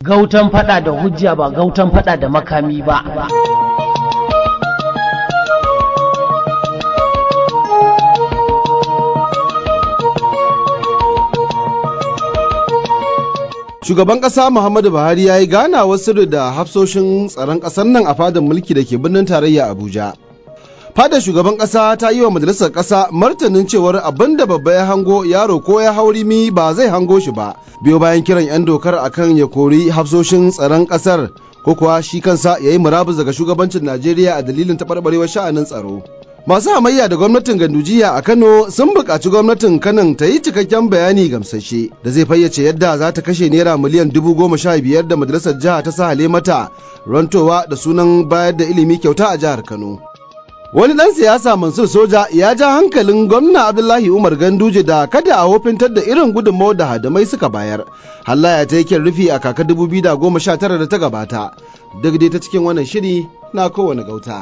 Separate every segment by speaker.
Speaker 1: gautan fada da hujja ba gautan fada da makami ba
Speaker 2: Shugaban ƙasa Muhammadu Buhari ya yi ganawar sirri da hafsoshin tsaron ƙasar nan a fadar mulki da ke birnin tarayya Abuja. Fadar shugaban ƙasa ta yi wa majalisar ƙasa martanin cewar abin da babba ya hango yaro ko ya hauri mi ba zai hango shi ba. Biyo bayan kiran 'yan dokar akan ya kori hafsoshin tsaron ƙasar ko kuwa shi kansa ya yi murabus daga shugabancin Najeriya a dalilin taɓarɓarewar sha'anin tsaro. Masu hamayya da gwamnatin Gandujiya a Kano sun buƙaci gwamnatin Kanon ta yi cikakken bayani gamsashe da zai fayyace yadda za ta kashe naira miliyan dubu goma sha biyar da majalisar jiha ta sahale mata rantowa da sunan bayar da ilimi kyauta a jihar Kano. Wani ɗan siyasa Mansur Soja ya ja hankalin gwamna Abdullahi Umar Ganduje da kada a wofintar da irin gudunmawar da hadamai suka bayar. Hallaya ta yake rufi a kaka dubu biyu da goma sha tara da ta gabata. Duk dai ta cikin wannan shiri na kowane gauta.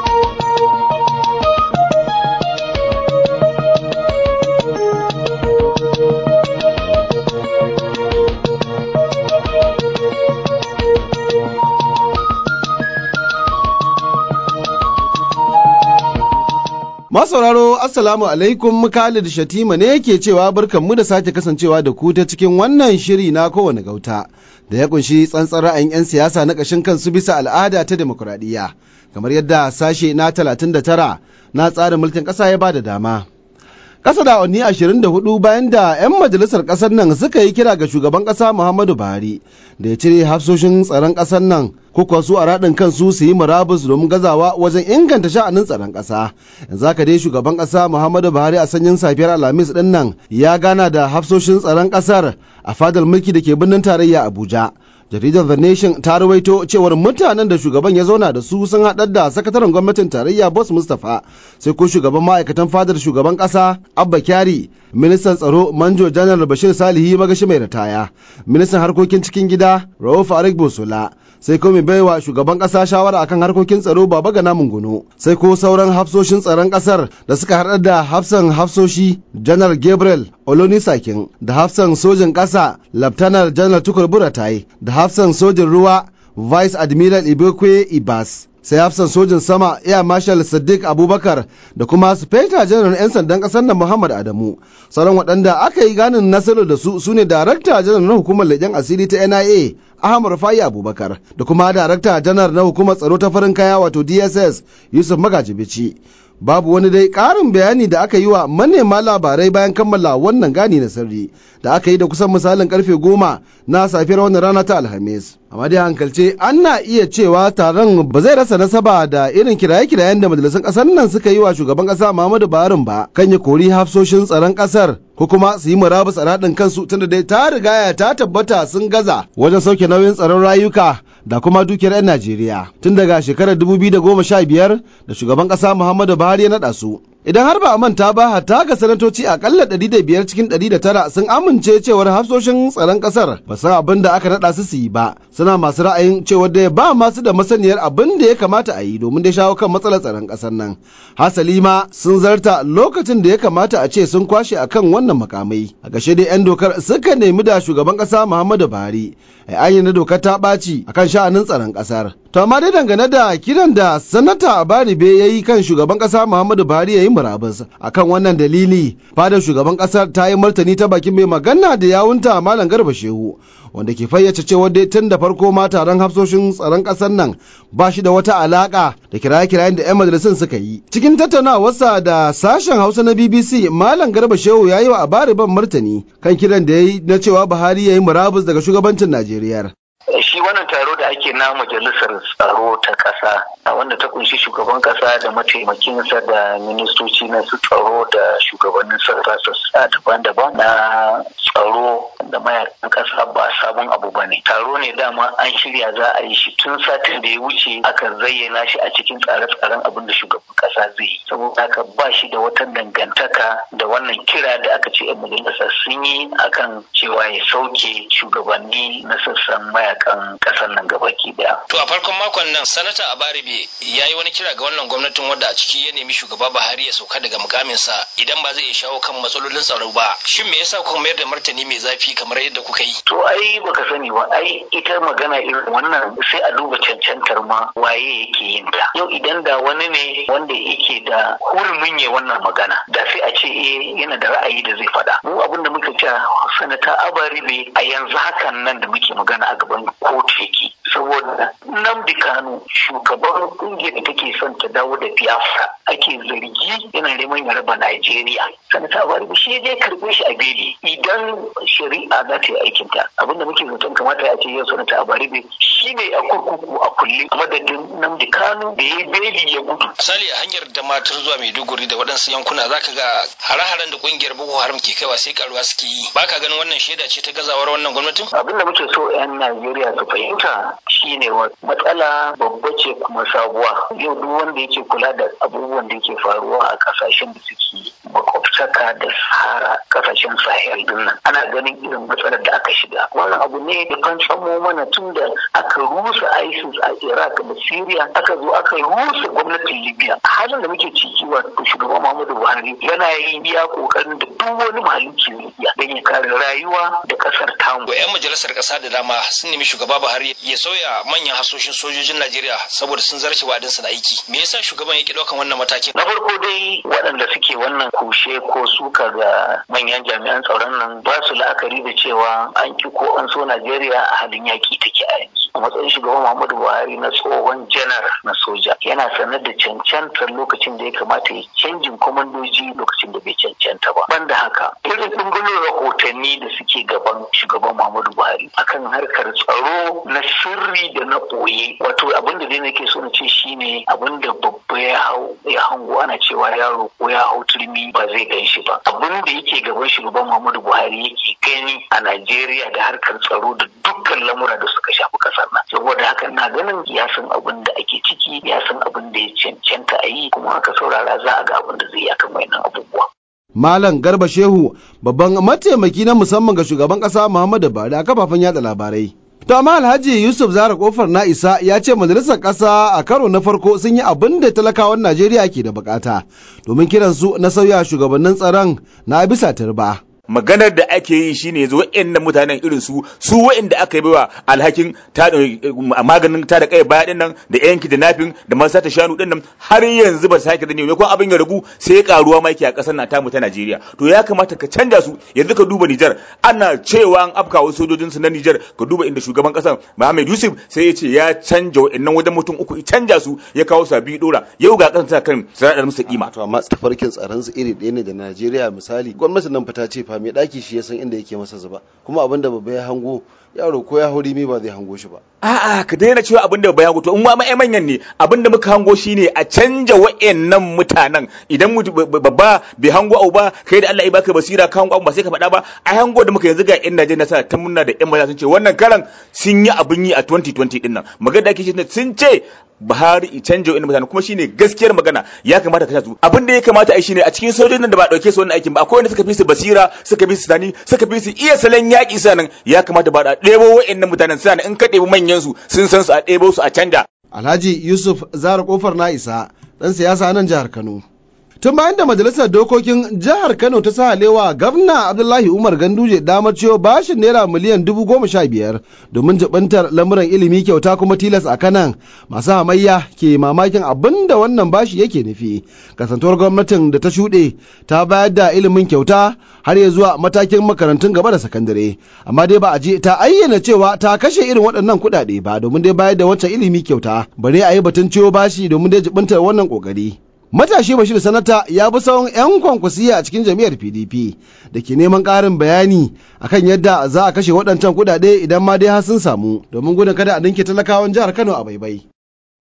Speaker 2: Masauraro Assalamu alaikum Khalid Shatima ne yake cewa barkanmu da sake kasancewa da ku ta cikin wannan shiri na kowane gauta da ya kunshi tsantsar ra'ayin 'yan siyasa na ƙashin kansu bisa al'ada ta demokuraɗiyya kamar yadda sashe na 39 na tsarin mulkin ƙasa ya ba da dama. Ƙasa da awanni 24 bayan da 'yan majalisar ƙasar nan suka yi kira ga shugaban ƙasa Muhammadu Buhari da ya cire hafsoshin tsaron ƙasar nan ko su a raɗin kansu su yi murabus domin gazawa wajen inganta sha'anin tsaron ƙasa. Yanzu haka dai shugaban ƙasa Muhammadu Buhari a sanyin safiyar Alhamis ɗin nan ya gana da hafsoshin tsaron ƙasar a fadar mulki da ke birnin tarayya Abuja. jaridar the nation ta rawaito cewar mutanen da shugaban ya zauna da su sun haɗar da sakataren gwamnatin tarayya boss mustapha sai ko shugaban ma'aikatan fadar shugaban ƙasa abba kyari ministan tsaro manjo janar bashir salihi magashi mai ritaya ministan harkokin cikin gida rauf arik bosola sai ko mai baiwa shugaban ƙasa shawara akan harkokin tsaro baba gana munguno sai ko sauran hafsoshin tsaron ƙasar da suka haɗar da hafsan hafsoshi janar gabriel olonisakin da hafsan sojin ƙasa laftanar janar tukur buratai da hafsan sojin ruwa vice admiral ibekwe ibas sai hafsan sojin sama air marshal sadiq abubakar da kuma speta janar 'yan sandan kasar nan muhammad adamu sauran waɗanda aka yi ganin nasarar da su su ne darakta janar na hukumar leƙen asiri ta nia ahmad rufai abubakar da kuma darakta janar na hukumar tsaro ta farin kaya wato dss yusuf magajibici babu wani dai ƙarin bayani da aka yi wa manema labarai bayan kammala wannan gani na sirri da aka yi da kusan misalin karfe goma na safiyar wannan rana ta alhamis amma dai hankalce ana iya cewa taron ba zai rasa nasaba da irin kiraye-kirayen da majalisun ƙasar nan suka yi wa shugaban ƙasa muhammadu buhari ba kan ya kori hafsoshin tsaron ƙasar ko kuma su yi murabus a raɗin kansu tunda dai ta rigaya ta tabbata sun gaza wajen sauke nauyin tsaron rayuka da kuma dukiyar 'yan Najeriya tun daga shekarar 2015 da shugaban ƙasa Muhammadu Buhari ya naɗa su. Idan har ba a manta ba hatta ga sanatoci akalla 105 cikin 109 sun amince cewar hafsoshin tsaron kasar ba san abin da aka naɗa su su yi ba suna masu ra'ayin cewar da ba masu da masaniyar abin da ya kamata a yi domin da shawo kan matsalar tsaron kasar nan. Hasali ma sun zarta lokacin da ya kamata a ce sun kwashe akan wannan makamai. A gashe dai 'yan dokar suka nemi da shugaban ƙasa Muhammadu Buhari a na dokar ta ɓaci akan sha'anin tsaron ƙasar. To amma dai dangane da kiran da sanata Baribe ya yi kan shugaban ƙasa Muhammadu Buhari ya yi murabus akan wannan dalili fadar shugaban ƙasar ta yi martani ta bakin mai magana da yawunta Malam Garba Shehu wanda ke fayyace cewa dai tun da farko ma taron hafsoshin tsaron ƙasar nan ba shi da wata alaƙa da kiraye-kirayen da 'yan majalisun suka yi. Cikin tattaunawarsa da sashen Hausa na BBC Malam Garba Shehu ya yi wa Bariban martani kan kiran da ya yi na cewa Buhari ya yi murabus daga shugabancin Najeriya.
Speaker 3: shi wannan taro da ake na majalisar tsaro ta ƙasa wanda ta kunshi shugaban ƙasa da mataimakinsa da ministoci na su tsaro da shugabannin sassa daban-daban na tsaro da mayakan ƙasa ba sabon abu ba ne taro ne dama an shirya za a yi shi tun satin da ya wuce aka zayyana shi a cikin tsare-tsaren abin da shugaban ƙasa zai yi saboda haka ba shi da wata dangantaka da wannan kira da aka ce 'yan majalisa sun yi akan cewa ya sauke shugabanni na sassan mayakan cigaban ƙasar nan gabaki daya.
Speaker 4: To a farkon makon nan sanata Abaribe ya yi wani kira ga wannan gwamnatin wadda a ciki ya nemi shugaba Buhari ya sauka daga mukaminsa idan ba zai iya shawo kan matsalolin tsaro ba. Shin me yasa kuka mayar da martani mai zafi kamar yadda kuka yi?
Speaker 3: To ai baka sani ba ai ita magana irin wannan sai a duba cancantar ma waye yake yin ta. Yau idan da wani ne wanda yake da hurumin ya wannan magana da sai a ce eh yana da ra'ayi da zai faɗa. Mu abin da muka ce sanata Abaribe a yanzu hakan nan da muke magana a gaban kotu yake. Saboda Nnamdi Kanu shugaban kungiyar da take son ta dawo da Biafra ake zargi yana neman ya raba Najeriya. Sanata Abaribe shi je karɓe shi a beli idan shari'a za ta yi aikin ta abinda muke zaton kamata a ce yau sanata Abaribe shi ne a kurkuku a kulle a madadin Nnamdi Kanu da ya yi beli ya gudu.
Speaker 4: Misali a hanyar da matar zuwa Maiduguri da waɗansu yankuna zaka ga hare-haren da kungiyar Boko Haram ke kaiwa sai karuwa suke yi. Baka ganin wannan shaida ce ta gazawar wannan gwamnatin?
Speaker 3: Abin da muke so 'yan Najeriya su fahimta shine matsala babba ce kuma sabuwa. Yau duk wanda yake kula da abubuwan da yake faruwa a kasashen da suke makwabtaka da Sahara kasashen Sahel din nan. Ana ganin irin matsalar da aka shiga. Wannan abu ne da kan samo mana tun da aka rusa ISIS a Iraq da Syria aka zo aka rusa gwamnatin Libya. Halin da muke ciki wato shugaban Muhammadu Buhari yana yin iya kokarin da duk wani mahalicci ya don ya kare rayuwa da kasar tamu.
Speaker 4: 'Yan majalisar ƙasa da dama sun nemi shugaba Buhari ya sauya manyan hasoshin sojojin Najeriya saboda sun zarce wadinsa da aiki. Me yasa shugaban yake ɗaukan wannan matakin?
Speaker 3: Na farko dai waɗanda suke wannan kushe ko suka ga manyan jami'an tsaron nan ba su la'akari da cewa an ki ko an so Najeriya a halin yaƙi take a yanzu. A matsayin shugaban Muhammadu Buhari na tsohon janar na soja yana sanar da cancantar lokacin da ya kamata ya canjin kwamandoji lokacin da bai cancanta ba. Banda haka irin ɗumbunin rahotanni da suke gaban shugaban Muhammadu Buhari akan harkar tsaro na sirri da na ɓoye wato abin da dai nake so na ce shine abin da babba ya hau ya hango ana cewa yaro ko ya hau turmi ba zai gan shi ba abin da yake gaban shugaban Muhammadu Buhari yake gani a Najeriya da harkar tsaro da dukkan lamura da suka shafi kasar nan saboda haka na ganin ya san abin da ake ciki ya san abin da ya cancanta a yi kuma haka saurara za a ga abin da zai yi akan wayannan abubuwa
Speaker 2: Malam Garba Shehu babban mataimaki na musamman ga shugaban ƙasa Muhammadu Buhari a kafafen yada labarai. To amma Alhaji Yusuf Zara Kofar na isa ya ce majalisar ƙasa a karo na farko sun yi abin da talakawan Najeriya ke da bukata domin kiransu na sauya shugabannin tsaron na bisa turba.
Speaker 5: maganar da ake yi shine yanzu wa'annan mutanen irin su su wa'anda aka yi baiwa alhakin maganin ta da kai baya din nan da yanki da nafin da man sata shanu din nan har yanzu ba sake da ne ko abin ya ragu sai karuwa ma yake a kasar nan tamu ta Najeriya to ya kamata ka canja su yanzu ka duba Nijar ana cewa an afka wasu sojojin su na Nijar ka duba inda shugaban kasar Muhammad Yusuf sai ya ce ya canja wa'annan wajen mutum uku ya canja su ya kawo sabi dora yau ga kasar ta kan sanadar musu kima
Speaker 6: to amma tafarkin tsaron su iri ɗaya ne da Najeriya misali gwamnatin nan fa ta ce fa mai daki shi ya san inda yake masa zuba kuma abin da babba ya hango yaro ko ya hauri mi ba zai hango shi ba
Speaker 5: a'a ka daina cewa abin da babba ya hango to in ma mai manyan ne abin da muka hango shine a canja wa'annan mutanen idan babba bai hango abu ba kai da Allah ya baka basira ka hango abu ba sai ka faɗa ba a hango da muka yanzu ga yan Najeriya sa ta munna da yan maza sun ce wannan karan sun yi abin yi a 2020 din nan magana da ake sun ce Buhari i canja wa'in mutane kuma shine gaskiyar magana ya kamata ka su abin da ya kamata a yi shine a cikin sojojin da ba dauke su wannan aikin ba akwai wanda suka fi su basira suka fi su tani suka fi su iya salon yaƙi sanan ya kamata ba da ɗebo wa'annan mutanen sanan in ka ɗebi manyan su sun san su a ɗebo su a canja
Speaker 2: Alhaji Yusuf Zara Kofar na isa ɗan siyasa nan jihar Kano. Tun bayan da Majalisar Dokokin Jihar Kano ta sa halewa Gwamna Abdullahi Umar Ganduje damar ciwo bashin naira miliyan dubu goma sha biyar domin jibantar lamuran ilimi kyauta kuma tilas a kanan masu hamayya ke mamakin abin da wannan bashi yake nufi. Kasantuwar gwamnatin da ta shuɗe ta bayar da ilimin kyauta har ya zuwa matakin makarantun gaba da sakandare. Amma dai ba a je ta ayyana cewa ta kashe irin waɗannan kuɗaɗe ba domin dai bayar da wancan ilimi kyauta. Bare a yi batun ciwo bashi domin dai jibantar wannan ƙoƙari. Matashi Bashir Sanata ya bi tsawon 'yan kwankwasiya a cikin jam'iyyar PDP da ke neman ƙarin bayani akan yadda za a kashe waɗancan kuɗaɗe idan ma dai har sun samu domin gudun kada a dinke talakawan jihar Kano a baibai.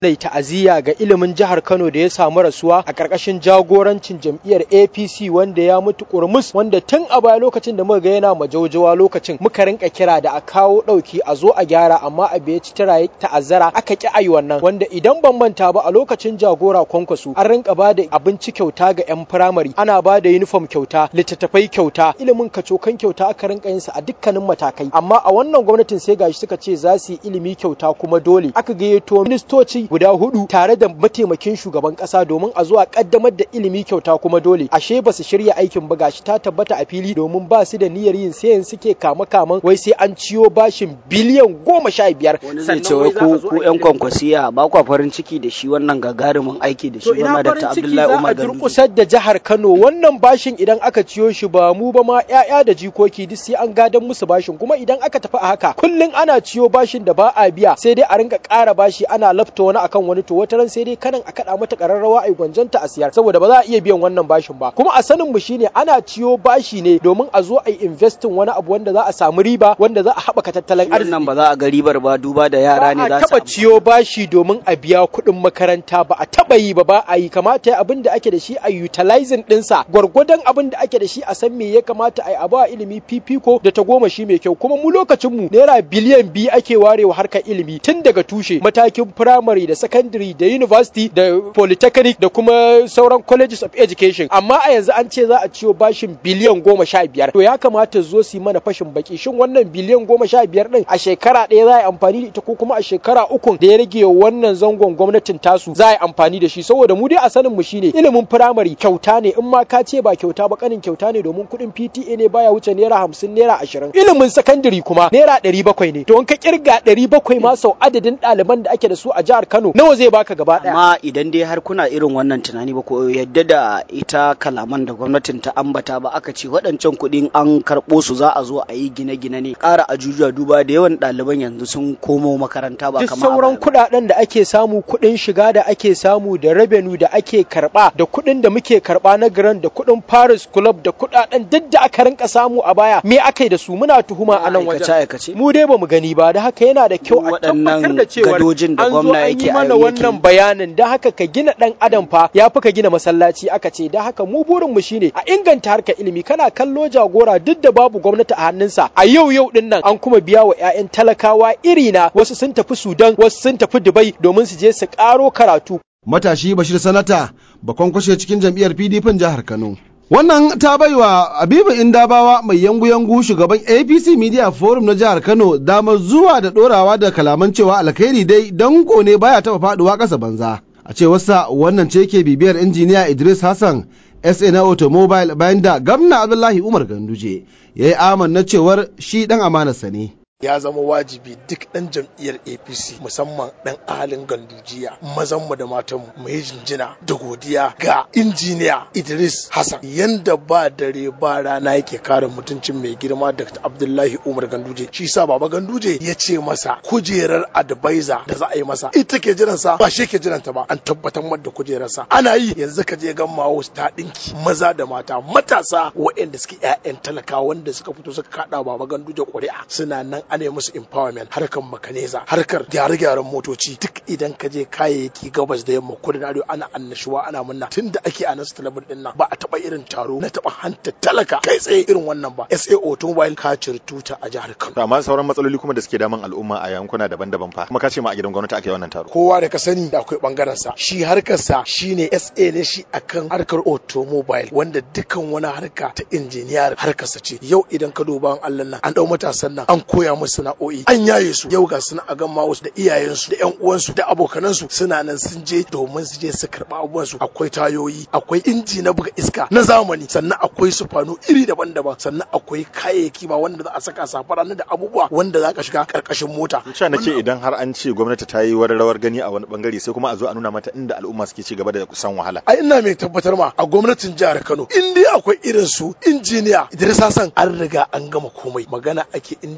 Speaker 7: Nai ta'aziyya ga ilimin jihar Kano da ya samu rasuwa a ƙarƙashin jagorancin jam'iyyar APC wanda ya mutu kurmus wanda tun a baya lokacin da muka ga yana majaujawa lokacin muka rinka kira da a kawo ɗauki a zo a gyara amma a bai ci tara ta'azzara aka ki ayi wannan wanda idan ban manta ba a lokacin jagora kwankwaso an rinka ba da abinci kyauta ga 'yan firamare ana ba da uniform kyauta littattafai kyauta ilimin kacokan kyauta aka rinka yin sa a dukkanin matakai amma a wannan gwamnatin sai gashi suka ce za su yi ilimi kyauta kuma dole aka gayyato ministoci guda hudu tare da mataimakin shugaban kasa domin a zuwa kaddamar da ilimi kyauta kuma dole ashe ba su shirya aikin ba gashi ta tabbata a fili domin ba su da niyyar yin sayan suke kama kaman wai sai an ciyo bashin biliyan goma sha biyar
Speaker 8: wani zai ce wai ku ku yan kwankwasiya ba kwa farin ciki da shi wannan gagarumin aiki da shi
Speaker 7: to ina
Speaker 8: ba
Speaker 7: farin
Speaker 8: Dr.
Speaker 7: ciki
Speaker 8: Abdullahi
Speaker 7: za a
Speaker 8: Umar Ganduje
Speaker 7: durkusar da jihar Kano wannan bashin idan aka ciyo shi ba mu ba ma ƴaƴa da jikoki duk sai an gadan musu bashin kuma idan aka tafi a haka kullun ana ciyo bashin da ba a biya sai dai a rinka ƙara bashi ana lafta wani akan wani to wata ran sai dai kanan a kaɗa mata ƙararrawa a gwanjanta a siyar saboda ba za a iya biyan wannan bashin ba kuma a sanin mu shine ana ciyo bashi ne domin a zo a yi investing wani abu wanda za a samu riba wanda za a haɓaka tattalin arziki
Speaker 8: wannan ba za a ga ribar ba duba da yara ne
Speaker 7: ba
Speaker 8: za
Speaker 7: a
Speaker 8: su
Speaker 7: taba ciyo bashi domin a biya kuɗin makaranta ba a taba yi ba ba a yi kamata ya abin da ake da shi a utilizing ɗinsa gwargwadon abin da ake da shi a san me ya kamata a yi a ba ilimi fifiko da ta goma shi mai kyau kuma mu lokacin mu naira biliyan biyu ake warewa harkar ilimi tun daga tushe matakin primary da secondary da university da polytechnic da kuma sauran colleges of education amma a yanzu an ce za a ciyo bashin biliyan goma sha biyar to ya kamata zo su yi mana fashin baki shin wannan biliyan goma sha biyar din a shekara ɗaya za a yi amfani da ita ko kuma a shekara ukun da ya rage wa wannan zangon gwamnatin tasu za a yi amfani da shi saboda mu dai a sanin mu shine ilimin firamare kyauta ne in ma ka ce ba kyauta ba kanin kyauta ne domin kuɗin PTA ne baya wuce naira hamsin naira ashirin ilimin sakandare kuma naira ɗari bakwai ne to in ka kirga ɗari bakwai ma sau adadin ɗaliban da ake da su a jihar Kano nawa zai baka gaba ɗaya
Speaker 8: amma idan dai har kuna irin wannan tunani ba ko yadda da ita kalaman da gwamnatin ta ambata ba aka ce waɗancan kuɗin an karɓo su za a zo a yi gine-gine ne ƙara ajujuwa duba da yawan ɗaliban yanzu sun komo makaranta ba
Speaker 7: duk
Speaker 8: kamar a
Speaker 7: sauran
Speaker 8: baya ba.
Speaker 7: kuɗaɗen da ake samu kuɗin shiga da ake samu da revenue da ake karɓa da kuɗin da muke karɓa na grand da kuɗin Paris Club da kuɗaɗen duk da aka rinka samu a baya me aka yi da su muna tuhuma a nan wajen
Speaker 8: aikace-aikace
Speaker 7: mu dai bamu gani ba da haka yana da kyau a
Speaker 8: Waɗannan
Speaker 7: tabbatar da cewa
Speaker 8: gadojin da
Speaker 7: an zo
Speaker 8: gwamna
Speaker 7: an
Speaker 8: yake
Speaker 7: yi mana
Speaker 8: yake
Speaker 7: wannan
Speaker 8: yi.
Speaker 7: bayanin da haka ka gina ɗan adam fa ya fi ka gina masallaci aka ce da haka mu burin mu shine a inganta harkar ilimi kana kallo jagora duk da babu gwamnati a hannunsa a yau yau din nan an kuma biya wa 'ya'yan talakawa iri na wasu sun tafi Sudan wasu sun tafi Dubai domin su je su ƙaro karatu
Speaker 2: matashi Bashir Sanata bakon kwashe cikin jam'iyyar PDP jihar Kano. Wannan ta baiwa Abibu Indabawa mai yangu-yangu shugaban APC Media Forum na jihar Kano damar zuwa da ɗorawa da kalaman cewa alkhairi dai danko ne baya taɓa faɗuwa ƙasa banza. A cewarsa wannan ce ke bibiyar injiniya Idris Hassan SA na Automobile bayan da gamna Abdullahi Umar Ganduje ya yi amanna cewar shi ɗan amanarsa ne.
Speaker 9: ya zama wajibi duk ɗan jam'iyyar apc musamman ɗan ahalin gandujiya mazanmu da matanmu mu yi jinjina da godiya ga injiniya idris hassan yanda ba dare ba rana yake kare mutuncin mai girma dr abdullahi umar ganduje shi sa baba ganduje ya ce masa kujerar advisor da za a yi masa ita ke jiransa ba shi ke jiranta ba an tabbatar da kujerarsa ana yi yanzu ka je gan mawo ta ɗinki maza da mata matasa waɗanda suke 'ya'yan talakawa wanda suka fito suka kaɗa baba ganduje ƙuri'a suna nan ana yi musu empowerment harkar makaneza harkar gyare-gyaren motoci duk idan ka je kayayyaki gabas da yamma kudu da arewa ana annashuwa ana munna tun da ake a nasu talabijin din nan ba a taba irin taro na taba hanta talaka kai tsaye irin wannan ba SA Automobile ka tuta a jihar Kano
Speaker 10: amma sauran matsaloli kuma da suke damun al'umma a yankuna daban-daban fa kuma ka ce ma a gidan gwamnati ake wannan taro
Speaker 9: kowa da ka sani da akwai bangaren sa shi harkar sa shine SA ne shi akan harkar automobile wanda dukkan wani harka ta injiniyar harkar sa ce yau idan ka duba Allah nan an dau matasan nan an koya musu sana'o'i an yaye su yau ga suna a gamma wasu da iyayensu da yan uwansu da abokanansu suna nan sun je domin su je su karɓa abubuwan su akwai tayoyi akwai inji na buga iska na zamani sannan akwai sufanu iri daban-daban sannan akwai kayayyaki ma wanda za a saka safara da abubuwa wanda za ka shiga karkashin mota
Speaker 10: cewa nake idan har an ce gwamnati ta yi wani rawar gani a wani bangare sai kuma a zo a nuna mata inda al'umma suke ci gaba da kusan wahala
Speaker 9: ai ina mai tabbatar ma a gwamnatin jihar Kano in dai akwai irin su injiniya Idris Hassan an riga an gama komai magana ake inda yake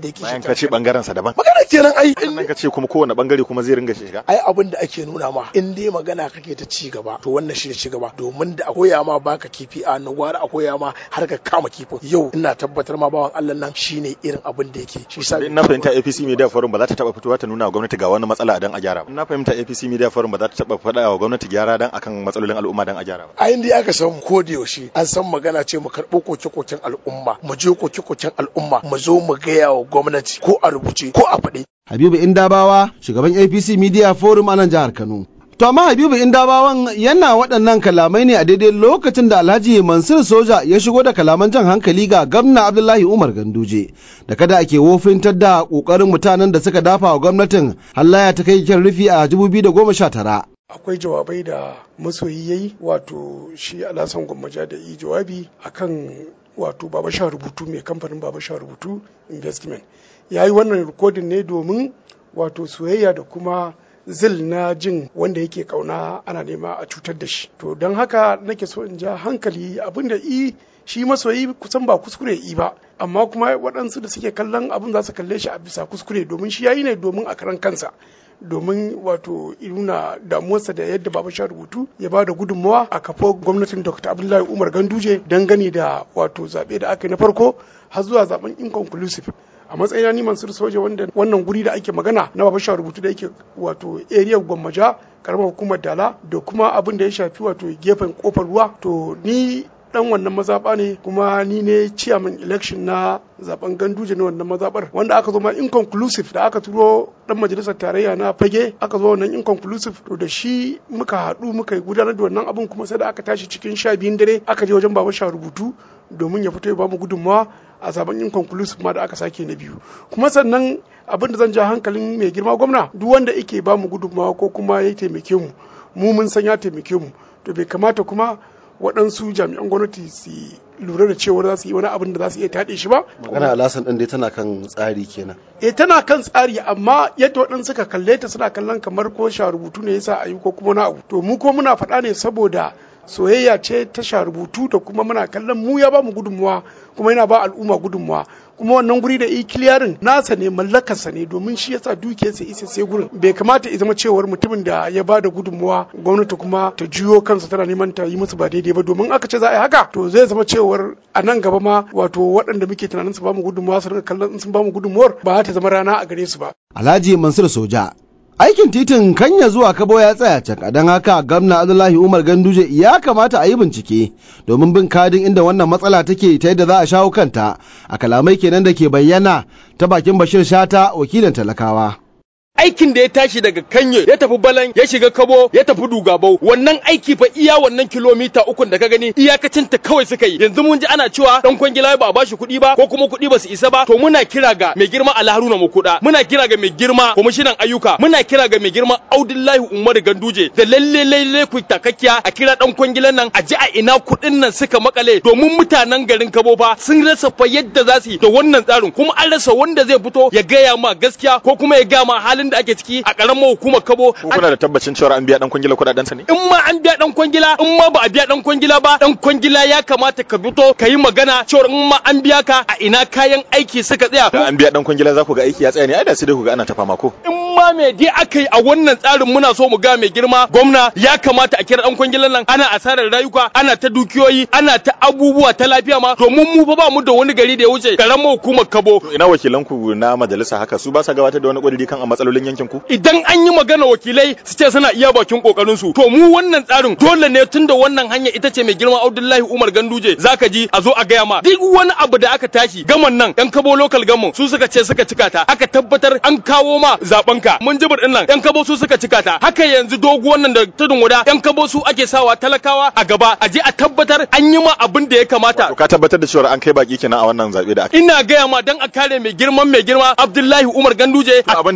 Speaker 10: ka ce bangaren sa daban
Speaker 9: magana kenan ai
Speaker 10: sannan ka ce kuma kowane bangare kuma zai ringa shiga
Speaker 9: ai abin da ake nuna ma in dai magana kake ta ci gaba to wannan shi ne ci gaba domin da a koya ma baka kifi a nan gwara a koya ma har ka kama kifin yau ina tabbatar ma bawan Allah nan shine irin abin da yake shi sa
Speaker 10: na fahimta APC Media Forum ba za ta taba fitowa ta nuna wa gwamnati ga wani matsala dan a gyara ba na fahimta APC Media Forum ba za ta taba faɗa wa gwamnati gyara dan akan matsalolin al'umma dan a gyara ba
Speaker 9: a inda aka san ko da yaushe an san magana ce mu karɓo koke-koken al'umma mu je koke-koken al'umma mu zo mu gaya wa gwamnati ko a rubuce ko a faɗi
Speaker 2: Habibu Indabawa shugaban APC Media Forum a nan jihar Kano To amma Habibu Indabawan yana waɗannan kalamai ne a daidai lokacin da Alhaji Mansur Soja ya shigo da kalaman jan hankali ga gwamna Abdullahi Umar Ganduje da kada ake wofintar da ƙoƙarin mutanen da suka dafa wa gwamnatin hallaya ta kai kyan rufi a 2019.
Speaker 11: akwai jawabai da masoyi ya yi wato shi alasan gwammaja da yi jawabi akan wato baba sha rubutu mai kamfanin baba sha rubutu investment ya yi wannan rikodin ne domin wato soyayya da kuma zil na jin wanda yake kauna ana nema a cutar da shi to don haka nake so in ja hankali abinda i shi masoyi kusan ba kuskure i ba amma kuma waɗansu da suke kallon abin za su kalle shi a bisa kuskure domin shi yayi ne domin a karan kansa domin wato nuna damuwarsa da yadda baba sha rubutu ya ba da gudunmawa a kafa gwamnatin dr abdullahi umar ganduje dangane da wato zaɓe da aka yi na farko har zuwa zaben inconclusive a matsayina ni mansur soja wanda wannan guri da ake magana na baba sha rubutu da yake wato area gwammaja karamar hukumar dala da kuma abin da ya shafi wato gefen kofar ruwa to ni dan wannan mazaɓa ne kuma ni ne chairman election na zaben ganduje na wannan mazaɓar wanda aka zo ma inconclusive da aka turo dan majalisar tarayya na fage aka zo wannan inconclusive to da shi muka haɗu muka gudanar da wannan abun kuma sai da aka tashi cikin sha biyun dare aka je wajen baba sha rubutu domin ya fito ya bamu gudunmawa a zaben inconclusive ma da aka sake na biyu kuma sannan abin da zan ja hankalin mai girma gwamna duk wanda yake bamu gudunmawa ko kuma ya taimake mu mu mun san ya taimake mu to bai kamata kuma waɗansu jami'an gwamnati su lura da cewa za su yi wani abin da za su iya taɗe shi ba.
Speaker 6: magana alasan ɗin dai tana kan tsari kenan
Speaker 11: E tana kan tsari amma yadda waɗansu suka kalle ta suna kallon kamar ko sha rubutu ne yasa a yi ko kuma na abu. To mu ko muna faɗa ne saboda soyayya ce ta sha rubutu da kuma muna kallon mu ya ba mu gudunmuwa kuma yana ba al'umma gudunmuwa kuma wannan guri da ikiliyarin nasa ne mallakarsa ne domin shi yasa dukiyarsa isa sai gurin bai kamata ya zama cewar mutumin da ya ba da gudunmuwa gwamnati kuma ta juyo kansa tana neman ta yi musu ba daidai ba domin aka ce za a yi haka to zai zama cewar a nan gaba ma wato waɗanda muke tunanin su ba mu gudunmuwa su rinka kallon sun ba mu gudunmuwar ba ta zama rana a gare su ba.
Speaker 2: Alhaji Mansur Soja Aikin titin Kanya zuwa Kabo ya tsaya cak don haka gwamna Abdullahi Umar Ganduje ya kamata a yi bincike domin bin kadin inda wannan matsala take ta yadda za a shawo kanta a kalamai kenan da ke bayyana ta bakin Bashir Shata wakilin talakawa.
Speaker 7: aikin da ya tashi daga kanye ya tafi balan ya shiga kabo ya tafi dugabau wannan aiki fa iya wannan kilomita ukun da ka gani iyakacin ta kawai suka yi yanzu mun ji ana cewa dan kwangila ba a bashi kuɗi ba ko kuma kuɗi ba su isa ba to muna kira ga mai girma Alharuna Makuda muna kira ga mai girma kwamishinan ayyuka muna kira ga mai girma Audullahi Umaru Ganduje da lalle lalle ku takakkiya a kira dan kwangilan nan a ji a ina kuɗin nan suka makale domin mutanen garin Kabo fa sun rasa fa yadda za su yi da wannan tsarin kuma an rasa wanda zai fito ya gaya ma gaskiya ko kuma ya gaya ma halin da ake ciki a karamar hukumar Kabo
Speaker 10: ko kuna da tabbacin cewa an biya dan kwangila kudaden sa ne
Speaker 7: in ma an biya dan kwangila in ma ba a biya dan kwangila ba dan kwangila ya kamata ka fito ka yi magana cewa in ma an biya ka a ina kayan aiki suka tsaya
Speaker 10: da an biya dan kwangila za ku ga aiki ya tsaya ne ai da sai dai ku ga ana ta fama ko
Speaker 7: in ma me dai aka yi a wannan tsarin muna so mu ga mai girma gwamna ya kamata a kira dan kwangilan nan ana asarar rayuka ana ta dukiyoyi ana ta abubuwa ta lafiya ma domin mu fa ba mu da wani gari da ya wuce karamar hukumar Kabo
Speaker 10: to ina wakilan ku na majalisa haka su ba sa gabatar da wani kudiri kan a matsalolin yankin ku
Speaker 7: idan an yi magana wakilai su ce suna iya bakin kokarin su to mu wannan tsarin dole ne tunda wannan hanya ita ce mai girma Abdullahi Umar Ganduje zaka ji a zo a gaya ma duk wani abu da aka tashi gaman nan yan kabo local gaman su suka ce suka cika ta aka tabbatar an kawo ma zaben ka mun jibir din nan yan kabo su suka cika ta haka yanzu doguwan nan da tudun wada yan kabo su ake sawa talakawa a gaba a je a tabbatar an yi ma abin da ya kamata
Speaker 10: to ka tabbatar da cewa an kai baki kenan a wannan zabe da aka
Speaker 7: ina gaya ma dan a kare mai girman mai girma Abdullahi Umar Ganduje
Speaker 10: abin da ba shine dan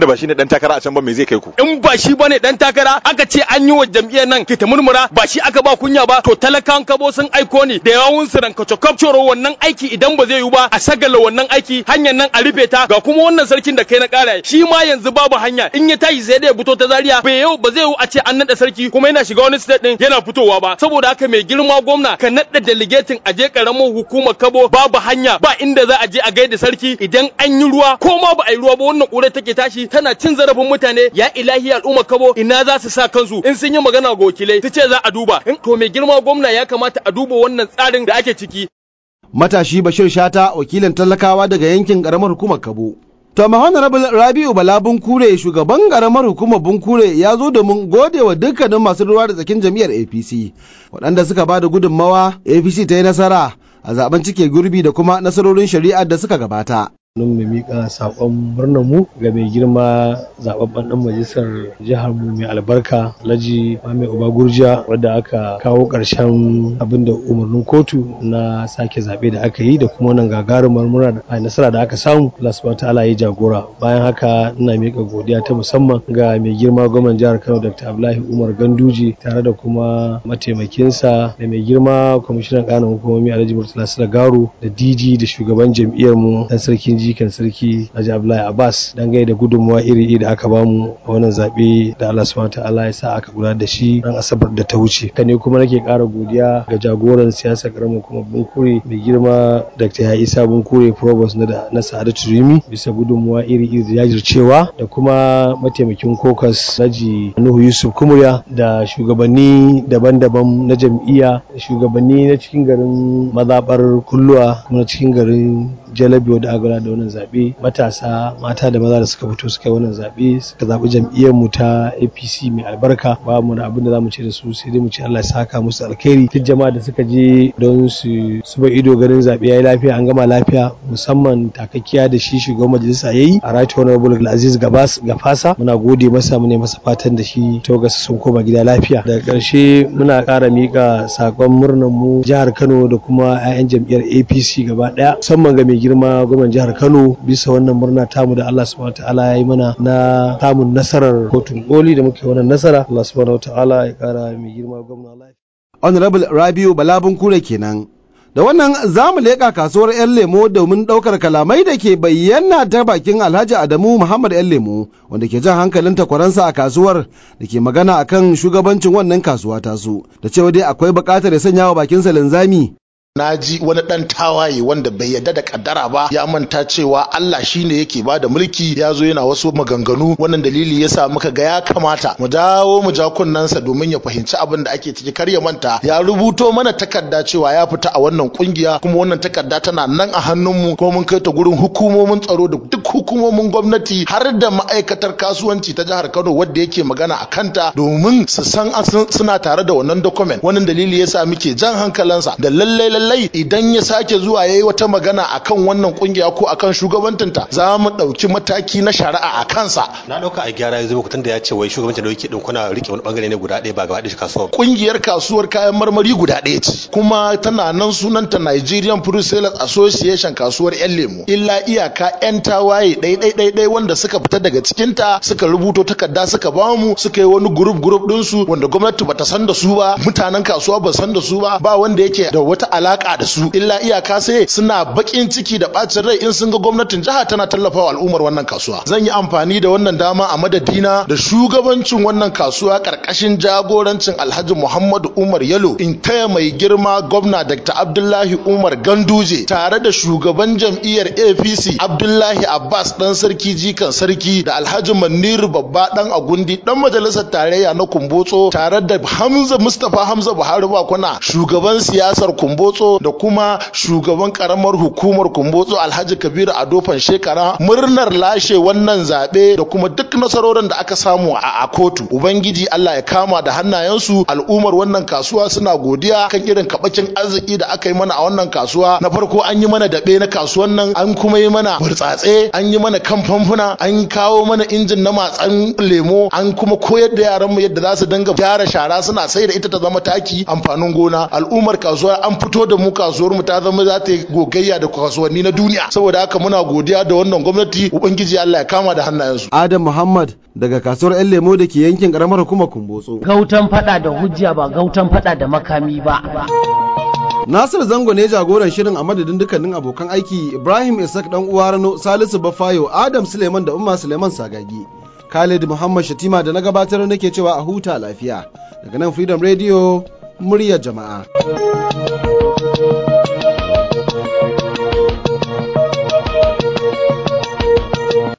Speaker 10: dan takara a can ba me zai kai ku
Speaker 12: in ba shi bane dan takara aka ce an yi wa jam'iyyar nan kita murmura ba shi aka ba kunya ba to talakan kabo sun aiko ne da yawun su ranka cokapcoro wannan aiki idan ba zai yi ba a sagala wannan aiki hanyar nan a rufe ta ga kuma wannan sarkin da kai na kara shi ma yanzu babu hanya in ya tashi sai da ya fito ta zaria bai yau ba zai yi a ce an nada sarki kuma yana shiga wani state din yana fitowa ba saboda haka mai girma gwamna ka nada delegating a je karamar hukumar kabo babu hanya ba inda za a je a gaida sarki idan an yi ruwa ko ma ba a yi ruwa ba wannan ƙura take tashi tana cin zarafin mutane ya ilahi al'umma kabo ina za su sa kansu in sun yi magana ga wakilai su ce za a duba in to mai girma gwamna ya kamata a duba wannan tsarin da ake ciki
Speaker 2: matashi Bashir Shata wakilin talakawa daga yankin karamar hukumar Kabo. To Honorable Rabi'u Bala Bunkure shugaban karamar hukumar Bunkure ya zo domin gode wa dukkanin masu ruwa da tsakin jam'iyyar APC waɗanda suka ba da gudunmawa APC ta yi nasara a zaben cike gurbi da kuma nasarorin shari'ar da suka gabata.
Speaker 13: don mu miƙa saƙon murnar mu ga mai girma zababben ɗan majalisar jihar mu mai albarka Alhaji Mame Uba Gurjiya wadda aka kawo ƙarshen abin da umarnin kotu na sake zaɓe da aka yi da kuma wannan gagarumar murna da nasara da aka samu Allah subhanahu ta'ala ya jagora bayan haka ina miƙa godiya ta musamman ga mai girma gwamnan jihar Kano Dr. Abdullahi Umar Ganduje tare da kuma mataimakinsa da mai girma kwamishinan ƙananan hukumomi Alhaji Murtala Garo da DG da shugaban jam'iyyar mu dan sarkin jikan sarki Alhaji Abdullahi Abbas dangane da gudunmuwa iri-iri da aka bamu a wannan zaɓe da Allah subhanahu ta'ala ya sa aka gudanar da shi ran asabar da ta wuce ka ne kuma nake ƙara godiya ga jagoran siyasar karamin kuma bunkure mai girma Dr. Ya Isa Bunkure Provost na da na Sa'adatu Rimi bisa gudunmuwa iri-iri da jajircewa da kuma mataimakin kokas Naji Nuhu Yusuf Kumuriya da shugabanni daban-daban na jam'iyya da shugabanni na cikin garin mazaɓar kulluwa kuma na cikin garin jalabi da aka da wannan zaɓe matasa mata da maza da suka fito suka yi wannan zaɓe suka zaɓi jam'iyyar mu ta APC mai albarka ba mu da abin da zamu ce da su sai dai mu ce Allah ya saka musu alkhairi duk jama'a da suka je don su suba ido ganin zaɓe yayi lafiya an gama lafiya musamman takakkiya da shi shugaban majalisa yayi a right honorable Aziz Gabas Gafasa muna gode masa mu ne masa fatan da shi tawagarsa sun koma gida lafiya daga ƙarshe muna ƙara miƙa sakon murnar mu jihar Kano da kuma 'ya'yan jam'iyyar APC gaba ɗaya musamman ga mai girma gwamnan jihar Kano bisa wannan murna tamu da Allah subhanahu wataala ya yi mana na samun nasarar kotun koli da muke wannan nasara Allah subhanahu wataala ya kara mai girma gwamna lafiya
Speaker 2: Honorable Rabiu Balabun Kure kenan. Da wannan za mu leƙa kasuwar 'yan lemo domin ɗaukar kalamai da ke bayyana ta bakin Alhaji Adamu Muhammad 'yan lemo wanda ke jan hankalin takwaransa a kasuwar da ke magana akan shugabancin wannan kasuwa tasu da cewa dai akwai buƙatar ya sanya wa bakinsa linzami
Speaker 14: na ji wani dan tawaye wanda bai yarda da kaddara ba ya manta cewa Allah shine yake ba da mulki ya zo yana wasu maganganu wannan dalili yasa muka ga ya kamata mu dawo mu ja kunnensa domin ya fahimci abin da ake ciki kar ya manta ya rubuto mana takarda cewa ya fita a wannan kungiya kuma wannan takarda tana nan a hannunmu kuma mun kai ta gurin hukumomin tsaro da duk hukumomin gwamnati har da ma'aikatar kasuwanci ta jihar Kano wadda yake magana a kanta domin su san suna tare da wannan document wannan dalili yasa muke jan hankalansa da lallai lallai idan ya sake zuwa yayi wata magana akan wannan kungiya ko akan shugabantinta za mu ɗauki mataki na shari'a a kansa
Speaker 15: na ɗauka a gyara yanzu muku da ya ce wai shugabancin da yake din kuna rike wani bangare ne guda ɗaya ba gaba ɗaya kasuwar
Speaker 14: kungiyar kasuwar kayan marmari guda ɗaya ce kuma tana nan sunanta Nigerian Fruit Sellers Association kasuwar yan lemu illa iyaka yan tawaye ɗai ɗai ɗai ɗai wanda suka fita daga cikinta suka rubuto takarda suka bamu suka yi wani group group ɗinsu wanda gwamnati bata san da su ba mutanen kasuwa ba san da su ba ba wanda yake da wata alaka da su illa iyaka sai suna bakin ciki da bacin rai in sun ga gwamnatin jiha tana tallafawa al'ummar wannan kasuwa zan yi amfani da wannan dama a madadina da shugabancin wannan kasuwa karkashin jagorancin Alhaji Muhammadu Umar Yalo in taya mai girma gwamna Dr. Abdullahi Umar Ganduje tare da shugaban jam'iyyar APC Abdullahi Abbas dan sarki jikan sarki da Alhaji Manir babba dan agundi dan majalisar tarayya na Kumbotso tare da Hamza Mustapha Hamza Buhari Bakuna shugaban siyasar Kumbotso da kuma shugaban karamar hukumar kumbotso alhaji kabiru adofan shekara murnar lashe wannan zaɓe da kuma duk nasarorin da aka samu a kotu ubangiji allah ya kama da hannayensu al'ummar wannan kasuwa suna godiya kan irin kabakin arziki da aka yi mana a wannan kasuwa na farko an yi mana daɓe na kasuwan nan an kuma yi mana burtsatse an yi mana kan famfuna an kawo mana injin na matsan lemo an kuma koyar da yaran mu yadda za su dinga gyara shara suna sai da ita ta zama taki amfanin gona al'ummar kasuwa an fito da mu kasuwar mu ta zama za ta yi gogayya da kasuwanni na duniya saboda haka muna godiya da wannan gwamnati ubangiji Allah ya kama da hannayensu
Speaker 2: Adam Muhammad daga kasuwar 'yan lemo da ke yankin karamar hukumar Kumbotso.
Speaker 1: Gautan fada da hujja ba gautan fada da makami ba.
Speaker 2: Nasir Zango ne jagoran shirin a madadin dukkanin abokan aiki Ibrahim Isaac dan uwa Rano Salisu Bafayo Adam Suleiman da Umma Suleiman Sagagi. Khalid Muhammad Shatima da na gabatar nake cewa a huta lafiya. Daga nan Freedom Radio muryar jama'a.